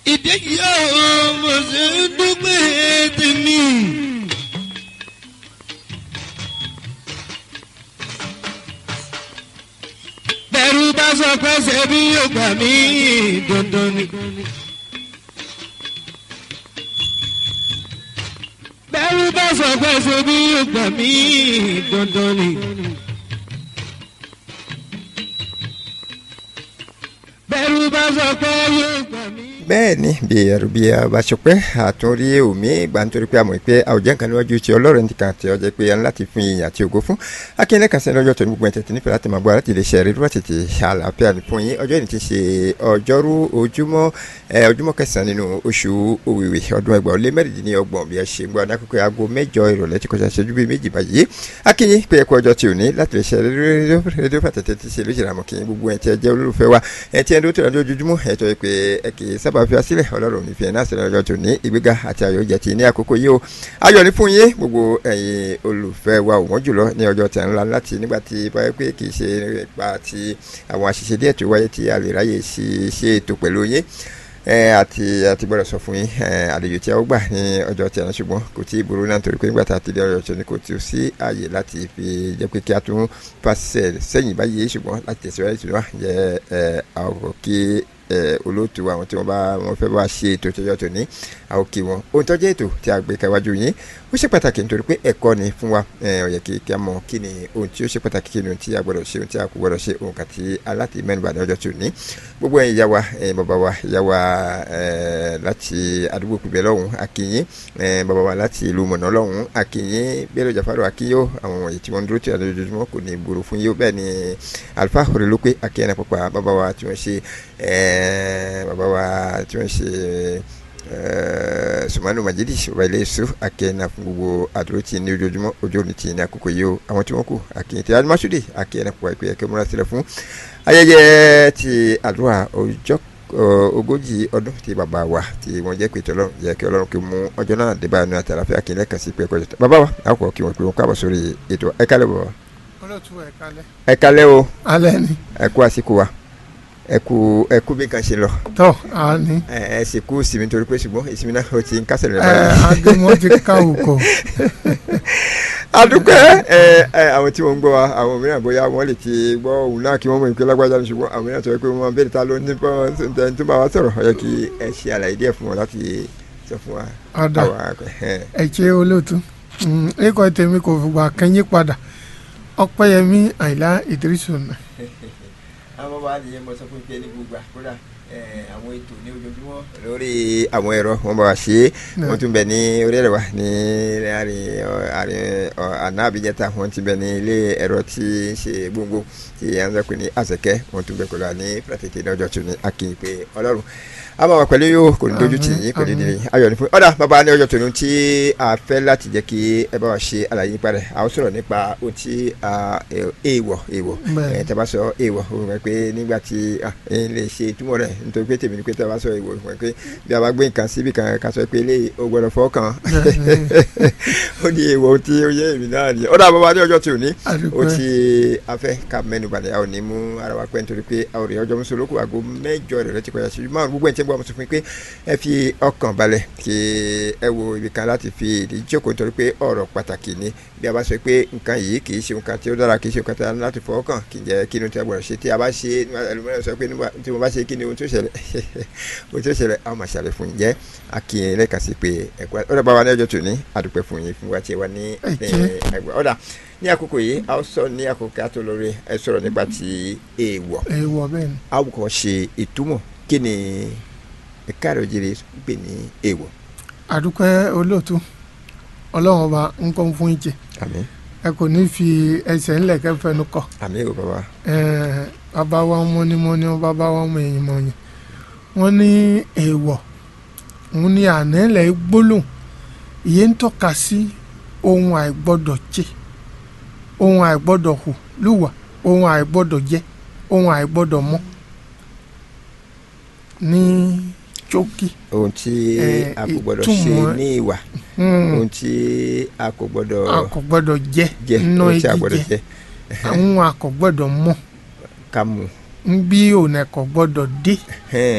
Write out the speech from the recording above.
ìdí yóò mo ṣe ń dúpẹ́ tèmi. bẹ̀rù bá sọ pé ṣe bí yóò gbà mí dandan ni. bẹ̀rù bá sọ pé ṣe bí yóò gbà mí dandan ni. bẹ̀rù bá sọ pé yóò gbà mí. bẹ́ẹ̀ ni bí ẹ̀rù bí abasọpẹ́ àtúnrí omi ìgbà nítorí pé àmọ̀ pé àwùjọ nǹkan níwájú ti ọlọ́run ti kàn tí ọ jẹ́ pé a ní láti fún ìyìn àti ògo fún akínyẹlẹ kan sẹ́ni ọjọ́ tó ní gbogbo ẹ̀ tẹ̀tẹ̀ nífẹ̀ẹ́ láti máa gbọ́ láti lè ṣe ẹ̀rí dúró tètè àlàáfíà ní fún yín ọjọ́ ìní ti ṣe ọjọ́rú ojúmọ́ ẹ ojúmọ́ kẹsàn-án nínú oṣù òwìwì ọdún ẹgbàá ó lé mẹ́rìndínlọ́gbọ̀n bí ẹ ṣe ń gbọ́ adákòókò aago mẹ́jọ ìrọ̀lẹ́ ti kọjá ṣẹ́jú bíi méjì báyìí akínyìn pé ẹkọ ọjọ́ tí ò ní láti lè ṣe rédíò pàtẹ́tẹ́ ti ṣe lóṣèlú àmọ́ kí gbogbo ẹ̀ tí ẹ jẹ́ olólùfẹ́ wa ẹ̀ tí ẹ dúró tó lọ́jọ́ ojoojúmọ́ ẹ̀ tó yẹ pé ẹ kì í sábà fi wá sílẹ̀ ọlọ́run ní fi ẹ̀ náà sílẹ̀ lọ́jọ́ tó ní ìgbéga àti ayọ̀ jẹ́ ti ní àkókò yìí o ayọ̀ ní fún yín gbogbo ẹ̀yin olùfẹ́ wa ò wọ́n jùlọ ní ọjọ́ tẹ̀ ńlá láti nígbà tí báyọ̀ pé kì í ṣe nípa ti àwọn àṣìṣe díẹ̀ tó wáyé tí a lè ráyè ṣe ètò pẹ̀lú yín àti àti gbọ́dọ̀ sọ fún yín àlejò tí a ó gbà ní ọjọ́ tí a ní ṣùgbọ́n kò tí ì burú náà torí pé nígbà tá a ti dé ọjọ́ tí a ní kò tí ì sí ààyè láti fi jẹ́ pé kí a tún pàṣẹ sẹ́yìn báyìí ṣùgbọ́n láti tẹ̀síwájú tí wọ́n jẹ́ àwọn kí olóòtú àwọn tí wọ́n bá wọ́n fẹ́ bá ṣe ètò ìtọ́jọ́ tó ní àwọn kí wọn ohun tó jẹ́ ètò tí a gbé káwájú yín ó ṣe pàtàkì nítorí pé ẹ̀kọ́ ni fún wa ó yẹ kí kí a mọ̀ kí ni ohun tí ó ṣe pàtàkì kí ni ohun tí a gbọ́dọ̀ ṣe ohun tí a kò gbọ́dọ̀ ṣe ohun kan tí aláti mẹ́nuba ní ọjọ́ tó ní gbogbo ẹ̀yin ìyá wa bàbá wa ìyá wa láti àdúgbò pípẹ́ lọ́hùn akínyín bàbá wa láti ìlú mọ̀nà lọ́hùn akínyín bẹ́ẹ̀rẹ̀ jàfárò akínyó àwọn wọ̀nyí tí wọ́n dúró tí a lójoojúmọ́ kò ní burú fún yín bẹ́ẹ̀ ni alifa òrèlópé akínyẹn pàpà bàbá wa tí wọ́n ṣe bàbá wa tí wọ́n ṣe sùmánù majidi ọba ilé èso akẹ́yìnà fún gbogbo àdúró tí ní ojoojúmọ́ ojú òní tí ní àkókò yìí o àwọn tí wọ́n kù akẹ́yìn tí adumasude akẹ́yìnà pọ̀ ẹ̀pẹ́ ẹ̀kẹ́ múra sílẹ̀ fún ayẹyẹ ti àdúrà ọjọ́ ogójì ọdún tí bàbá wa tí wọ́n jẹ́ pé tọ́lọ́run yẹ kí ọlọ́run kí mú ọjọ́ náà dé báyìí ní àtàlàfẹ́ akẹ́yìn lẹ́kàn sí pé ẹ̀kọ́ jẹ́ta bàbá wa àkọ́ kí wọ́n pè wọ́n káàbọ̀ sórí ètò ẹ̀kálẹ̀ bọ̀. olóòtú ẹ̀kálẹ̀. ẹ̀kálẹ̀ o alẹ́ ni. ẹ̀kú àsìkò wa ẹkú ẹkú bí kan ṣe lọ. tọ́ a ní. ẹ ẹ sì kú ìsinmi torí pé ṣùgbọ́n ìsinmi náà ó ti ń kásẹ̀ lẹ́nu. ẹ agbẹ́mọ́ ti ká òkò. adúpẹ́ ẹ ẹ àwọn tí wọ́n ń gbọ́ wa àwọn mìíràn bóyá wọ́n lè ti gbọ́ òun náà kí wọ́n mọ̀ ìpè lágbájá ní ṣùgbọ́n àwọn mìíràn sọ pé wọ́n bẹ̀rẹ̀ ta ló ní bọ́ tó bá wa sọ̀rọ̀ ó yẹ kí ẹ ṣe àlàyé díẹ̀ fún wọn láti sọ fún wa. ọ̀dà ẹ ṣe olóòtú ẹ̀kọ́ tèmi kò fìgbà kẹ́yìn padà ọpẹ́yẹmí àìlá ìdírísù náà àwọn bàbá nìyẹn mo sọ fún pé ní gbogbo àkúrà àwọn ètò ní ojoojúmọ́ lórí àwọn ẹ̀rọ wọn bá wa ṣe é wọ́n tún bẹ̀ ní orí ẹ̀rọ wa ní àárín àná àbíjẹta wọ́n ti bẹ̀ ní ilé ẹ̀rọ tí ń ṣe gbogbo tí à ń sọ pé ní àṣẹkẹ́ wọ́n tún bẹ̀ pẹ̀lú àní pírátìkì ní ọjọ́ tún ní akínyìn pé ọlọ́run a máa wà pẹ̀lú yóò kò ní dojú tì yín kò ní dìrì ayọ̀ ní fún ọ̀dà bàbá ní ọjọ́ tòun tí a fẹ́ láti jẹ́ kí ẹ bá wa ṣe àlàyé nípa rẹ̀ a ó sọ̀rọ̀ nípa ohun tí èèwọ̀ èèwọ̀ ẹ̀ tẹ́ bá sọ èèwọ̀ o mọ̀ pé nígbà tí ẹ lè ṣe ìtumọ̀ rẹ̀ nítorí pé tèmi ni pé tẹ́ bá sọ èèwọ̀ mọ̀ pé bí a bá gbé nǹkan síbi kan ká sọ pé eléyìí o gbọ́dọ̀ fọ́ kàn ó ní èèwọ̀ tí ó yẹ èmi náà ni ọ̀dà bàbá ní ọjọ́ tòun ní o ti a fẹ́ ká mẹ́nu balẹ̀ a ò ní mú ara wa pẹ́ nítorí pé a ò rí ọjọ́ mùsùlùkù àgọ́ mẹ́jọ rẹ̀ rẹ̀ ti kọjá sí máa gbogbo ẹ̀ tí gbọ́ mo sọ fún yín pé ẹ fi ọkàn balẹ̀ kí ẹ wo ibi kan láti fi ìdí jókòó nítorí pé ọ̀rọ̀ pàtàkì ni bí a bá sọ pé nǹkan yìí kì í ṣe nǹkan tí ó dára kì í ṣe nǹkan tí a ní láti fọwọ́ kàn kì í jẹ́ kí ni tí a gbọ́dọ̀ ṣe tí a bá ṣe ẹlòmíràn sọ pé tí mo bá ṣe kí ni ohun tó ṣẹlẹ̀ ohun tó ṣẹlẹ̀ a máa ṣàlẹ̀ fún yín jẹ́ akínyìn lẹ́ẹ̀kan sí pé ẹ̀kọ́ ọ̀dà bá wa ní ọjọ́ tòní àdúpẹ́ fún yín fún wa tí ẹ wá ní ẹgbẹ́ ọ̀dà ní àkókò yìí a ó sọ ní àkókò kí a tó lórí ẹ sọ̀rọ̀ nípa ti èèwọ̀ èèwọ̀ bẹ́ẹ̀ ni. a ó kọ́ ṣe ìtumọ̀ kí ni ẹ̀ka rẹ̀ òjèrè gbè ní èèwọ̀. àdúpẹ́ olóòtú ọlọ́run ọba ń kọ́ fún ìjẹ àmín ẹ kò ní fi ẹsẹ̀ ńlẹ̀ kẹ́ fẹnu kọ. àmín o bàbá. bàbá wa mọ́nímọ́ní bàbá wa mọ èyí mọ̀ yẹn wọ́n ní èèwọ̀ òun ní ànálẹ̀ gbólóhùn ìyẹn ń tọ́ka sí ohun àìgbọ́dọ̀ jẹ ohun àìgbọ́dọ̀ hù lùwà ohun àìgbọ́dọ̀ jẹ ohun àìgbọ́dọ̀ mọ́ ní jókì. ohun tí a kò gbọdọ̀ ṣe ní ìwà ohun tí a kò gbọdọ̀ a kò gbọdọ̀ jẹ jẹ nínú ohun tí a gbọdọ̀ jíjẹ jẹ àwọn a kò gbọdọ̀ mọ̀ ká mú. bí òun ẹ̀ kò gbọdọ̀ dé.